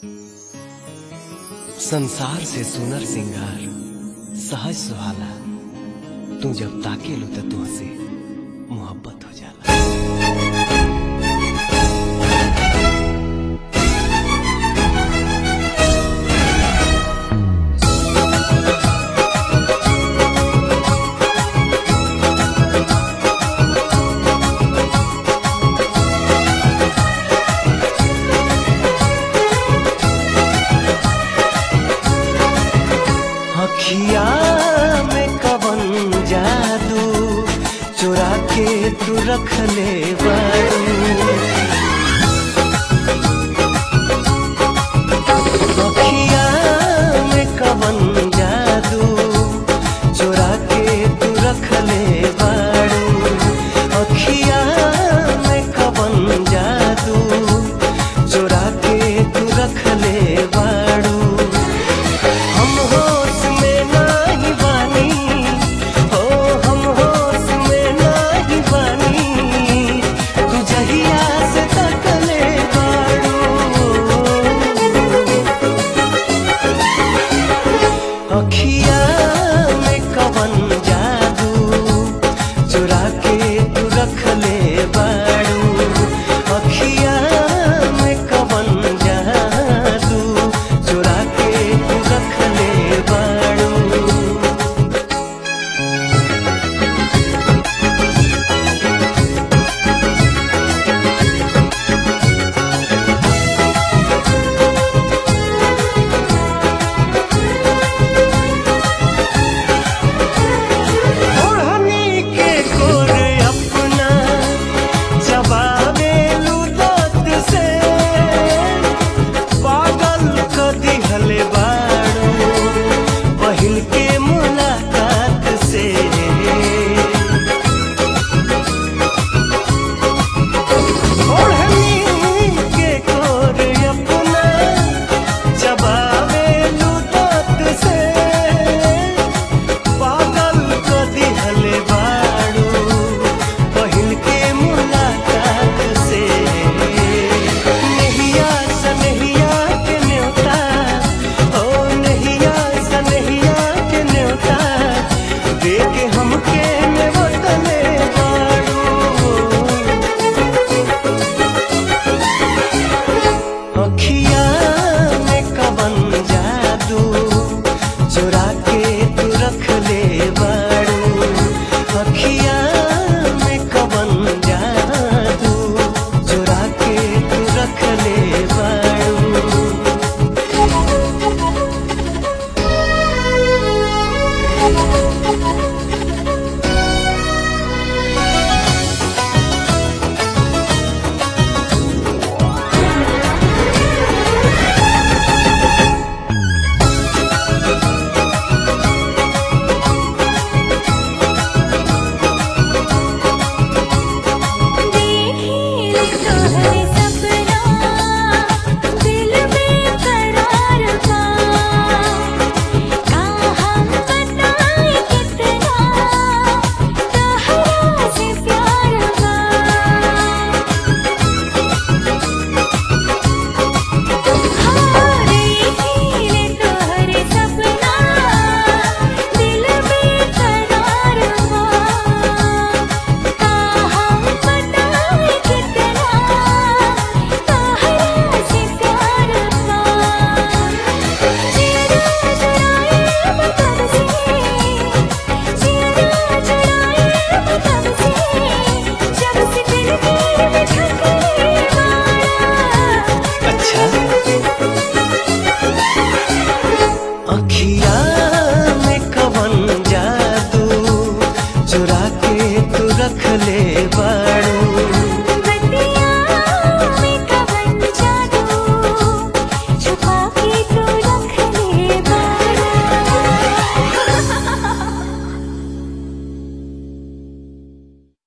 संसार से सुनर सिंगार सहज सुहाला तू जब ताके लो तो तुहसे मोहब्बत हो जाला अखिया में कवन जादू चुरा के तू रख ले अखिया में कवन जादू चुरा के तू रख ले बाड़ू अखिया में कवन जादू चुरा के तू रख ले बाड़ू हम होश में नाही बानी हो हम होश में नाही बानी तू जहिया से तकले बाड़ू अखिया में कवन जादू चुरा के तू रख ले बाड़ू अखिया में कवन जादू चुरा के तू रख ले बाड़ू ओढ़नी के गोरे अपना जवाबे लुदत से पागल क दिहले बाड़ू पहिल के मुलाकात से ओढ़नी के गोरे अपना जवाबे लुदत से पागल को दिहले बाड़ू पहिल के मुलाकात से नहिया सनहिया के न्योता ओ नहिया सनहिया के न्योता दे के हमके नेवतले बाड़ू अखिया में कवन जादू चुरा के